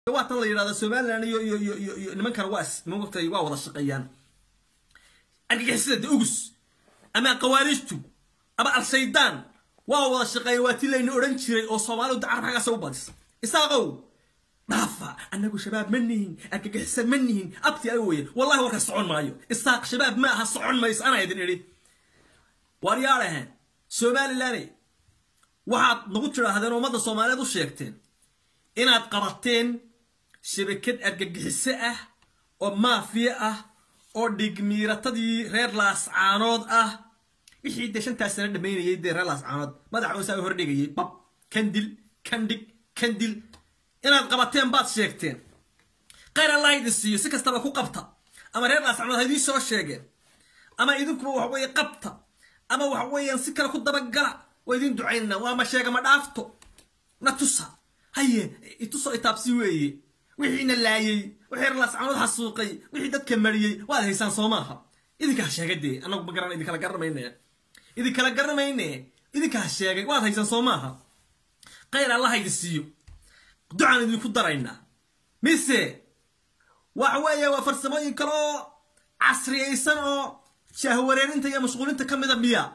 waatan la yidhahda somalilan iyo iyo iyo iyo iyo nimankan waa mogtay waa wada shaqeeyaan argagixisada de ugus ama qawaariijtu ama al-shaydaan waa wada shaqeeyaan waa ti layna odhan jiray oo soomaalidu dacar xaggaasa u badis isaaqow dhaafa annagu shabaab ma nihin argagixisa ma nihin abti aga weye wallahi warka socon maayo isaaq shabaab ma aha socon mayso anaa idin idhi waar yaadhahan somalilaney waxaad nagu tidhaahdeen ummadda soomaaliyeed u sheegteen inaad qabateen shabakad argagixiso ah oo maafiya ah oo dhigmiiratadii reer laascaanood ah wixii dee shantaas sana dhamaynayay dee reer laascaanood madaxa oosaa hordhigayay bab kandil kandhig kandil inaad qabateen baad sheegteen khayr allah idin siiyo si kastaba ku qabta ama reer laascaanood ha idiin soo sheegeen ama idinkuba waxa weeye qabta ama waxa weeyaan si kale ku dabagala waa idin ducaynana waa ma sheega ma dhaafto na tusa haye ituso itaabsi weeye wixiina laayey wixii reer laascaanood xasuuqay wixii dadka mariyey waad haysaan soo maaha idinkaa sheegay dee annagu ma garan idinkala garanamayne idinkala garanamayne idinkaa sheegay waad haysaan soo maaha khayr allaha idin siiyo ducaan idinku daraynaa mise waxa weeye waa farsamooyin kale oo casriyaysan oo shaahwareerinta iyo mashquulinta ka mida miya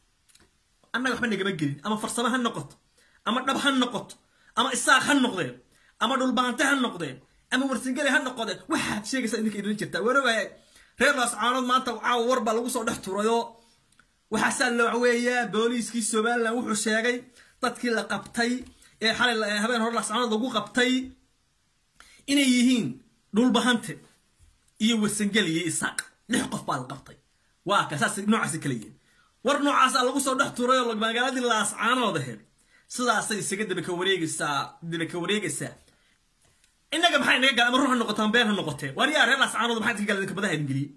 annaga waxba nagama gelin ama farsamo ha noqoto ama dhab ha noqoto ama isaaq ha noqdeen ama dhulbaante ha noqdeen ama warsingale ha noqdeen waxaad sheegaysaa idinka idin jirtaa warogahay reer laascaanood maanta caawa war baa lagu soo dhex turayoo waxaasaa loo weeyaa booliiskii somalilan wuxuu sheegay dadkii la qabtay ee xalay habeen hore laascaanood lagu qabtay inay yihiin dhulbahante iyo warsangeli iyo isaaq lix qof baa la qabtay waa ka saas noocaasi kala yihiin war noocaasaa lagu soo dhex turay oo magaaladii laascaanood aheyd sidaasay isaga dabaka wareegaysaa dabaka wareegaysaa innaga maxay naga gala ama ruux ha noqotaan been ha noqotee waar yaa reer laascaanood maxaa idinka gala idinka badaha idin geliyey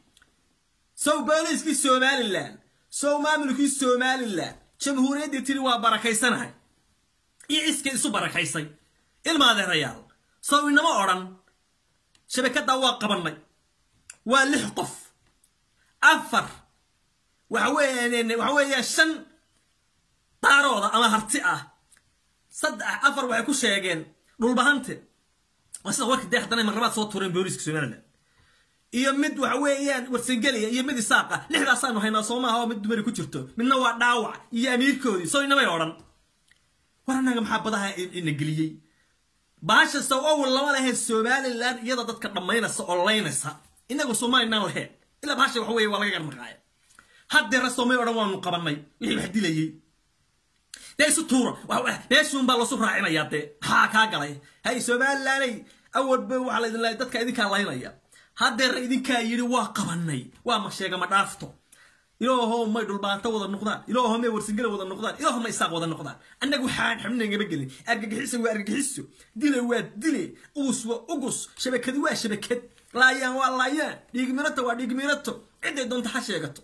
sow booliiskii somalilan sow maamulkii somalilan jamhuuriyaddii tiri waa barakaysanahay iyo iskii isu barakaysay ilmaadeerayaal sow inama odhan shabakaddaa waa qabannay waa lix qof afar waxa weeyaan waxa weeyaan shan daarooda ama harti ah saddex afar waxay ku sheegeen dhulbahante waa sida warka dee haddana marlabaad soo tureen booliiska somaliland iyo mid waxa weeyaan warsangeliya iyo mid isaaqa lixdaasaanu haynaa soo maaha oo mid dumari ku jirto midna waa dhaawac iyo amiirkoodii soo inamay odhan war annaga maxaa badaha ina geliyey baasha sow awal lama lahayn somaliland iyada dadka dhammaynaysa oo laynaysa inagu somaliland lahayn ilaa baasha waxa weeye waa laga garnaqaaya haddeera soomay odhan waanu qabanay wixii wax dilayey dee isu tuura meeshuun baa loosu raacinayaa dee maxaa kaa galay hay somalilaney awalba waxaa laydin lahay dadka idinkaa laynaya haddeera idinkaa yidhi waa qabanay waa ma sheega ma dhaafto ilaaho may dhulbaanta wada noqdaan ilaaho may warsingale wada noqdaan ilaaho may isaaq wada noqdaan annagu waxaan xubnagama gelin argagixiso waa argagixiso dile waa dile ugus waa ugus shabakadi waa shabakad laayaan waa laayaan dhiigminato waa dhiigminato cidday doonta ha sheegato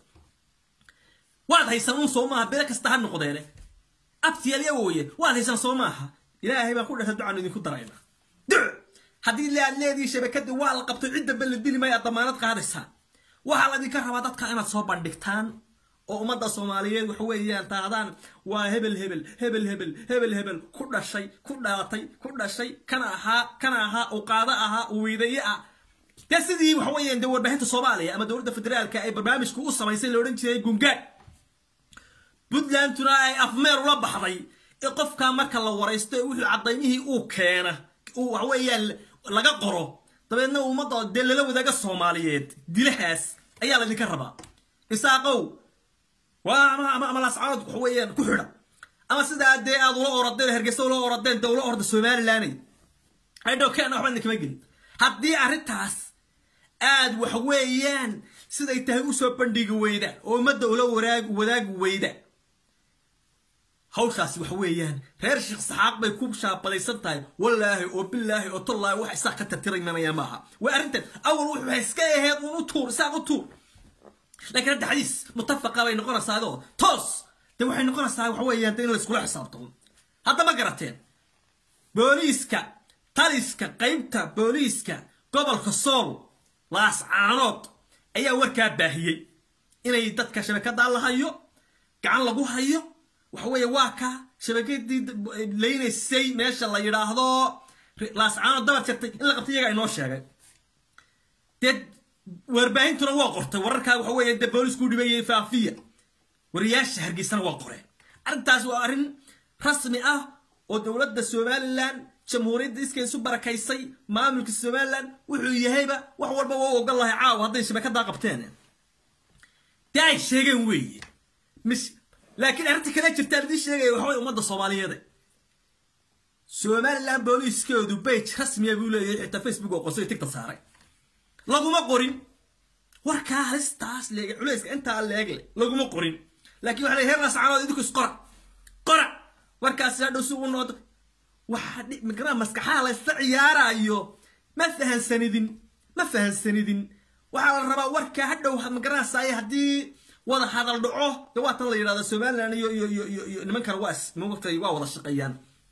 waad haysan un soo maaha bele kasta ha noqdeene abtiyalya wooye waad haysan soo maaha ilaahay baan ku dhasha ducaan idinku darayna duc haddii lead leedii shabakadii waa la qabtay cid dambe la dili maya damaanad qaadaysaan waxaa laydinka rabaa dadka inaad soo bandhigtaan oo ummadda soomaaliyeed waxa weeyaan taahdaan waa hebel hebel hebel hebel hebel hebel ku dhashay ku dhalatay ku dhashay kana ahaa kana ahaa uu qaado ahaa uu weydaye ah dee sidii waxa weeyaan dee warbaahinta soomaaliya ama dowladda federaalka ay barnaamijku u samaysay la odhan jiray gungaad puntlandtuna ay afmeer ula baxday ee qofkaa marka la waraysto wuxuu cadaymihii uu keena uu waxa weeyaan laga qoro dabeedna ummadda dee lala wadaaga soomaaliyeed dilahaas ayaa laydinka rabaa isaaqow waa ama ama ama lascaanood waxa weeyaan ku xidha ama sidaa dee aad ula oradeen hergeysa ula oradeen dee ula orda somalilanay aydhow keena waxba idinkama gelin haddii arrintaas aad waxa weeyaan siday tahay usoo bandhigi weyda oo ummadda ula waraag wadaagi weyda hawshaasi waxa weeyaan reer sheekh saxaaq bay ku shaabadaysan tahay wallaahi oo bilaahi oo tallaahi wax isaaq ka tartiray manaya maaha waa arrintan awal wuxuu iska ahayd uun u tuur isaaq u tuur laakiin hadda xadiis mutafaqa bay noqonaysaa adoo toos dee waxay noqonaysaa waxa weeyaan in la iskula xisaabtamo hadda ma garateen booliiska taliska qaybta booliiska gobolka sool laascaanood ayaa warkaa baahiyey inay dadka shabakadaa la hayo gacan lagu hayo waxa weeye waa ka shabakadii laynaysay meesha la yidhaahdo laascaano dabar jartay in la qabtay iyagaa inoo sheegay dee warbaahintuna waa qortay wararkaa waxa weeye dee boolisku dhibayay faafiya wariyaasha hargeysana waa qoreen arrintaas waa arrin rasmi ah oo dowladda somalilan jamhuuriyadda iska isu barakaysay maamulka somalilan wuxuu yahayba wax walba waa u ogol lahay caawa hadday shabakadaa qabteen dee ay sheegeen weeye mis laakiin arrinta kale jirtaan idiin sheegaya waxa way ummadda soomaaliyeed somalilan booliiskeedu bage rasmiya buu leeyahay xitaa facebook oo qosay tigta saaray laguma qorin warkaa halistaas leeg culayska intaa leegle laguma qorin laakiin waxa la heer laascaanood idinku isqora qora warkaasi hadhow si uu noqdo waxaa migraa maskaxaha laysta ciyaarayo ma fahansanidin ma fahansanidin waxaa la rabaa warkaa hadhow magaranaysaay haddii wada hadal dhaco dee waa tan la yidhahda somalilan iyo iyo iyo iyo iyo nimankan waa mogtay waa wada shaqeeyaan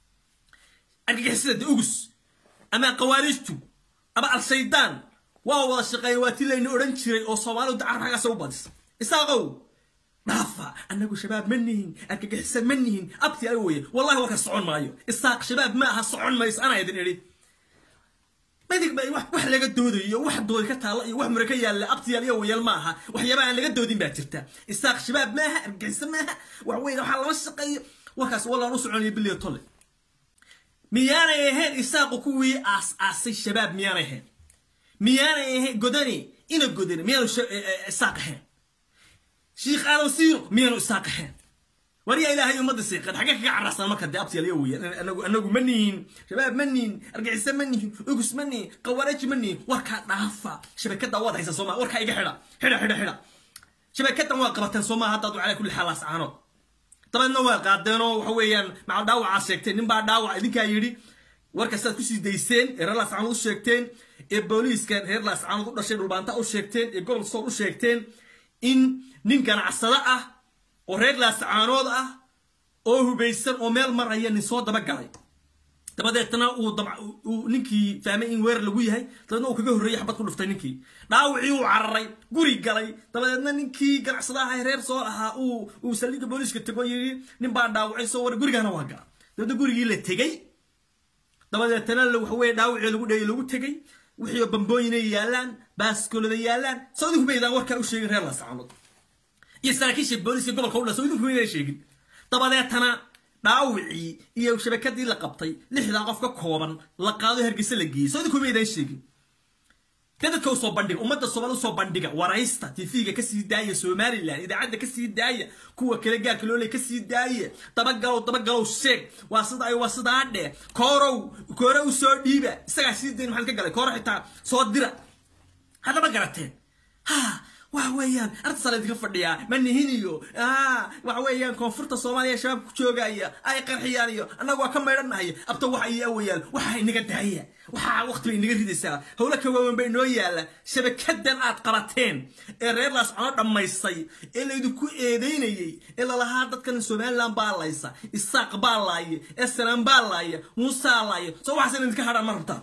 argagixisada de ugus ama qawaaniijtu ama al-shaydaan waa wada shaqeeya waa ti layna odhan jiray oo soomaalidu dacar xaggaasa u badis isaaqow dhaafa annagu shabaab ma nihin argagixisa ma nihin abti ay weye wallahi warka socon maayo isaaq shabaab ma aha socon mayso anaa idin idhi madig wax laga doodayo wax doodi ka taalla iyo wax mure ka yaalla abtiyaal iyo wayal ma aha waxyaaba aan laga doodin baa jirta isaaq shabaab maaha argagixisa maaha wax weyn waxaa lama shaqeeyo warkaas wallaan u soconaya biliya tolle miyaanay ahayn isaaqu kuwii aas aasay shabaab miyaanay ahayn miyaanay ahayn godani ina godani miyaanu isaaq ahayn shiikh aadan siiro miyaanu isaaq ahayn waryaa ilaahay ummadda siiqan xagee kaga cararsan marka dee abtiyaal iyo weeyaan anagu anagu ma nihin shabaab ma nihin argixisa ma nihin ugus ma nihin qawaaraji ma nihin warkaa dhaafa shabakadda waad haysan soomaa warkaa iga xidha xidha xidha xidha shabakaddan waa qabateen soomaa haddaad calaa kulli xaal laascaanood dabeedna waa qaadeenoo waxa weeyaan macal dhaawacaa sheegteen ninbaa dhaawac idinkaa yidhi warkastaad kusii dayseen ee reer laascaanood u sheegteen ee booliiska reer laascaanood u dhashay dhulbaanta u sheegteen ee gobol sool u sheegteen in nin ganacsado ah oo reer laascaanood ah oo hubaysan oo meel maraya nin soo dabagalay dabadeetna uu ninkii fahmay in weer lagu yahay dabeedna uu kaga horreeyey xabad ku dhuftay ninkii dhaawacii uu cararay guri galay dabadeedna ninkii ganacsadaha reer soo ahaa uu uu saldhigga booliiska tego yidhi nin baa dhaawacay soo waray gurigaana waa gala dabeedna gurigii la tegey dabadeetna waxa weye dhaawacii lagu dheeyey lagu tegey wixii bambooyinay yaallaan baaskoolada yaallaan soo idinku maydaan warkaa u sheegin reer laascaanood iyo saraakiisha booliiska gobolka u dhan soo idinku maydaan sheegin dabadeetana dhaawicii iyo shabakadii la qabtay lixdaa qof ka kooban la qaado hargeysa la geeyey soo idinku maydaan sheegin dee dadka usoo bandhiga ummadda soomaali usoo bandhiga waraysta tv-ga kasii daaya somalilan idaacadda kasii daaya kuwa kale gaarka looley kasii daaya dabagalow dabagalow sheeg waa sida ay waa sidaa dheh koorow koorow soo dhiiba isagaa sii dayn maxaad ka galay kooro xitaa soo dira haddaba garateen ha waxa weeyaan artasaa laydinka fadhiyaa manihin iyo waxa weeyaan koonfurta soomaaliya shabaabka ku joogaya ay qarxiyaan iyo annagu waa ka maydhanahay abta waxa iyo awayaal waxa inaga daaya waxaa waqti bay inaga ridaysaa howlo ka waawan bay inoo yaalla shabakadan aad qabateen ee reer laascono dhammaysay ee laydinku eedeynayey ee lalahaa dadkan somaliland baa laysa isaaq baa laaya eslan baa laaya muusaa laaya soo waxaas in idinka hadhaan ma rabtaan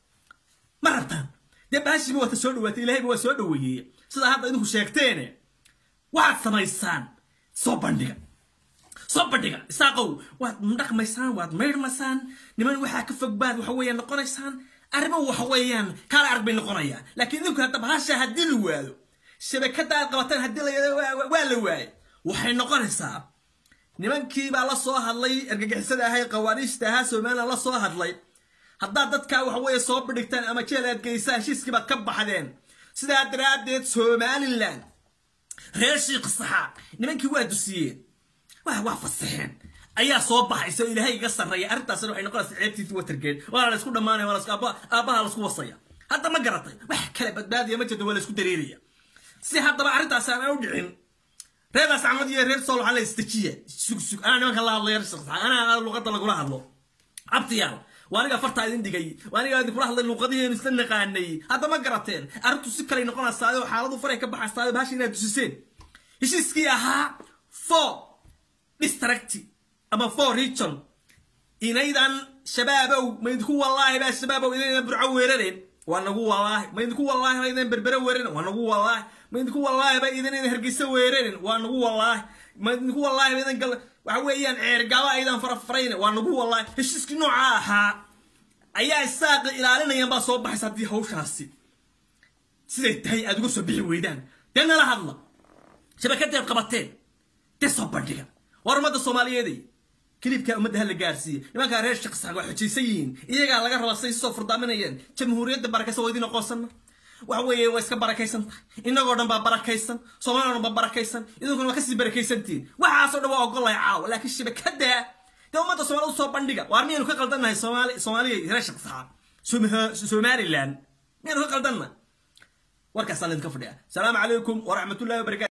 ma rabtaan dee baashiba waata soo dhawaatay ilahayba waa soo dhaweeyey sidaa hadda idinku sheegteene waxaad samaysaan soo bandhiga soo bandhiga isaaqow waad dhaqmaysaan waad maydhmaysaan niman waxaa ka fog baad waxa weeyaan noqonaysaan arrimo waxa weeyaan kaala arag bay noqonayaan laakiin idinku hadda bahasha haddii la waado shabakadda aad qabataan haddii la waa la waaye waxay noqonaysaa nimankii baa la soo hadlay argagixisada ahay qawaaniishta ahaa somaliland la soo hadlay haddaad dadkaa waxa weeye soo bidhigtaan ama jeel aad geysaan heshiiskii baad ka baxdeen sidaa daraaddeed somalilan reer shiikh saxaaq nimankii waa dusiyeen waa waa fasaxeen ayaa soo baxaysa oo ilaahay iga sarreeya arrintaasna waxay noqonaysaa ceebtiisa watergeed waana la isku dhammaanaya waa lasku aabbaha laisku wasaya hadda ma garatay wax kale badbaadiya ma jirto waa la isku dareeraya si haddaba arrintaas aan u dhicin reerdaas camad iyo reer sool waxaa la istajiya sug sug anaa nimanka la hadlo reer shiikh saxaaq anaa luqadda lagula hadlo abtiyaal waaniga fartaa idin dhigay waaniga idinkula hadlay luuqadihiinu isla naqaanay hadda ma garateen arrintu si kaley noqonaysaayo xaaladu faray ka baxaysaayo bahasha inaad dusiseen heshiiskii ahaa four district ama four region inaydan shabaabow ma idinku wallaahi baa shabaabow inaydan burco weerareen waa nagu wallaahi ma idinku wallaahi ba idan berbere weerarin waa nagu wallaahi ma idinku wallaahi ba idan idan hargeysa weerarin waa nagu wallaahi ma idinku wallaahi ba idan gal waxa weeyaan ceergaba aydan farafarayn waa nagu wallaahi heshiiskii nooca ahaa ayaa isaaqa ilaalinayaan baa soo baxaysa haddii hawshaasi siday tahay aad uga soo bixi weydaan dee nala hadla shabakadeed qabateen dee soo bandhiga war ummadda soomaaliyeeday kilibkaa ummadda ha la gaarsiiye nimankaa reer shaqsaaq waa xojaysan yihiin iyagaa laga rabaa say soo furdaaminayeen jamhuuriyadda barakaysan waa idin aqoonsanna waxa weeye waa iska barakaysan tahay innagoo dhan baa barakaysan soomaalida dhan baa barakaysan idinkuna waa kasii barakaysantihin waxaasoo dhan waa ogolay caawa laakiin shabakada dee ummadda soomaalida usoo bandhiga waar miyaynu ka qaldannahay soomaali soomaaliya reer shaqsaaq somaliland miyaynu ka qaldanna warkaasaan idinka fadhiya asalaamu calaykum waraxmatullahi wabarakatu